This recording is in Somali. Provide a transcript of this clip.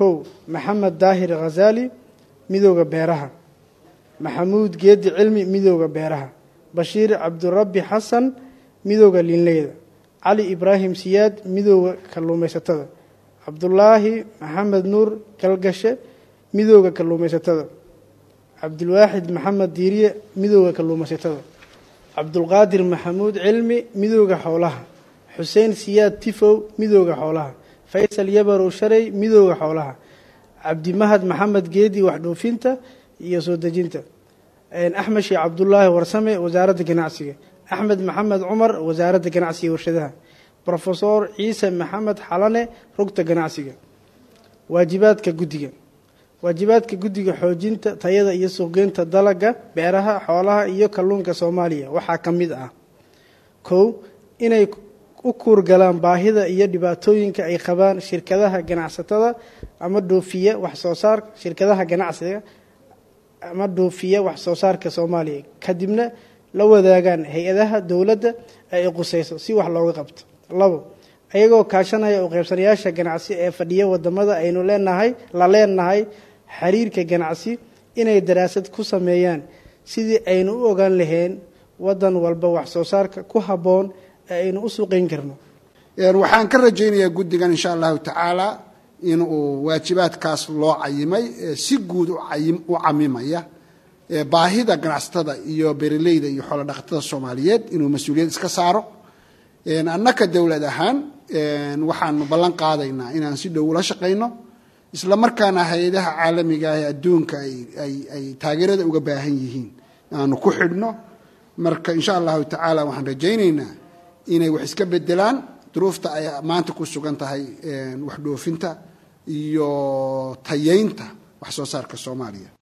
kow maxamed daahir khazaali midooda beeraha maxamuud geedi cilmi midooda beeraha bashiir cabdirabbi xasan midooda liinleyda cali ibraahim siyaad midooda kalluumaysatada cabdulaahi maxamed nuur galgashe midooda kalluumaysatada cabdulwaaxid maxamed diiriye midooda kalluumaysatada cabdulqaadir maxamuud cilmi midooda xoolaha xuseen siyaad tifow midooda xoolaha faysal yabarow sharey midooda xoolaha cabdimahad maxamed geedi waxdhoofinta iyo soo dejinta axmed sheekh cabdulaahi warsame wasaaradda ganacsiga axmed maxamed cumar wasaaradda ganacsiga warshadaha rofesor ciise maxamed xalane rugta ganacsiga waajibaadka guddiga waajibaadka guddiga xoojinta tayada iyo suuqgeynta dalaga beeraha xoolaha iyo kalluunka soomaaliya waxaa ka mid ah kow inay u kuurgalaan baahida iyo dhibaatooyinka ay qabaan shirkadaha ganacsatada ama dhoofiya waxsoo saar shirkadaha ganacsiga ama dhoofiya wax soo saarka soomaaliya kadibna la wadaagaan hay-adaha dowladda ee ay qusayso si wax looga qabto labo ayagoo kaashanaya u qaybsanayaasha ganacsi ee fadhiya wadamada aynu leenahay la leenahay xiriirka ganacsi inay daraasad ku sameeyaan sidii aynu u ogaan lahayn wadan walba wax soo saarka ku habboon ee aynu u suuqeyn karno waxaan ka rajaynayaa guddigan insha allahu tacaala inuu waajibaadkaas loo cayimay si guud u camimaya baahida ganacsatada iyo beeraleyda iyo xoolo dhaqatada soomaaliyeed inuu mas-uuliyad iska saaro annaka dowlad ahaan waxaanu ballan qaadaynaa inaan si dhow ula shaqayno isla markaana hay-adaha caalamiga ah ee adduunka ay taageerada uga baahan yihiin aanu ku xidhno marka insha allahu tacaala waxaan rajaynaynaa inay wax iska bedelaan duruufta ay maanta ku sugan tahay wax dhoofinta iyo tayeynta wax soo saarka soomaaliya